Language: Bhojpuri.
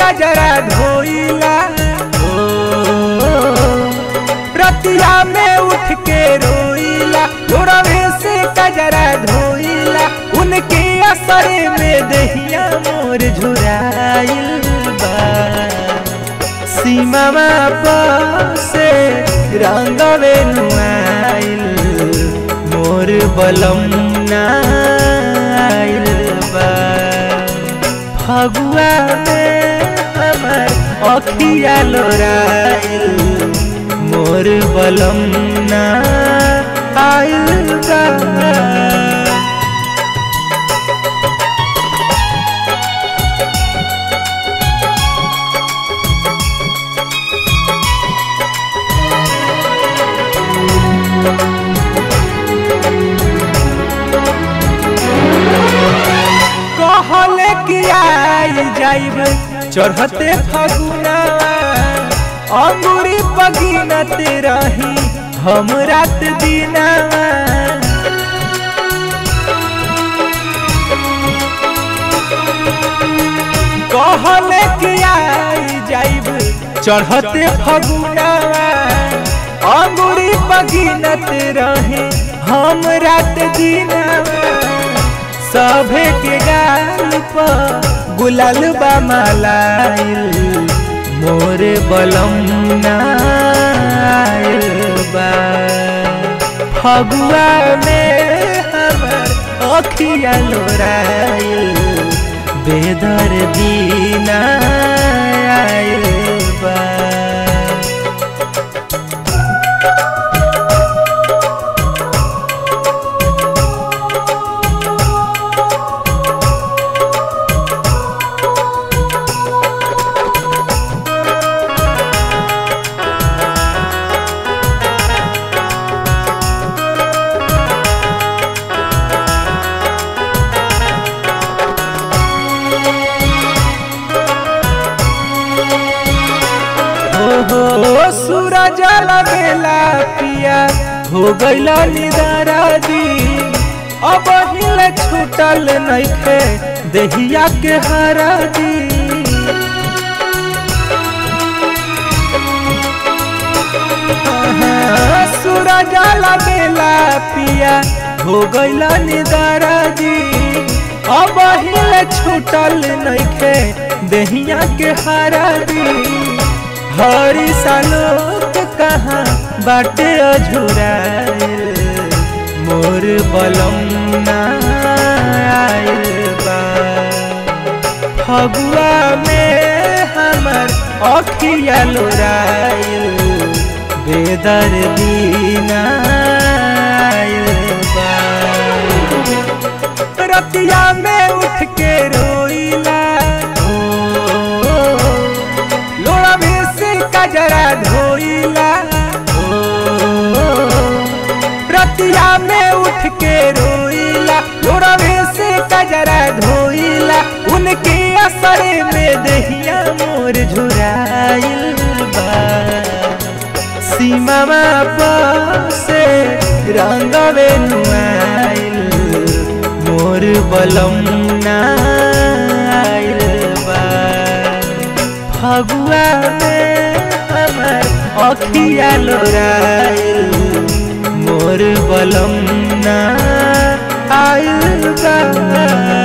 कजरा धोइला ओ रतिया में उठ के रोइला लोरवे से कजरा धोइला उनके असर में दहिया मोर झुराइल बा सीमा से रंगवे नुआइल मोर बलम नाइल बा फगुआ में हमर अखिया लोराइल मोर बलम नाइल बा कहले कि आई जाइब चढ़ते फगुना अंगूरी पगिनते रही हम रात दिना कहले कि आई जाइब चढ़ते फगुना अंगूरी पगिनते रही हम रात दिना सभे के गाल पर गुलाल बा मालाइल मोर बलम नाइल बा फगुआ में हमर अखिया लोराइल बेदर दीना आइल बा हो सूरज लगेला पिया हो गईला निदारा दी अब हिल छूटल नइखे देहिया के हरा दी हाँ, सूरज लगेला पिया हो गईला निदारा दी अब हिल छूटल नइखे देहिया के हरा दी हरी सालोक कहाँ बाटे अझुराइल मोर बलम नाइल बा फगुआ में हमर अखिया लोराइल बेदर दीना बा रतिया में उठ के रोइला ओ लोड़ा में से कजरा धोइला ओ रतिया में उठ के रोइला लोड़ा में से कजरा धोइला उनके असर में दहिया मोर झुराइल बा सीमा से रंगवे नुआइल मोर बलम नाइल बा फगुआ में हमर अखिया लोराइल मोर बलम नाइल बा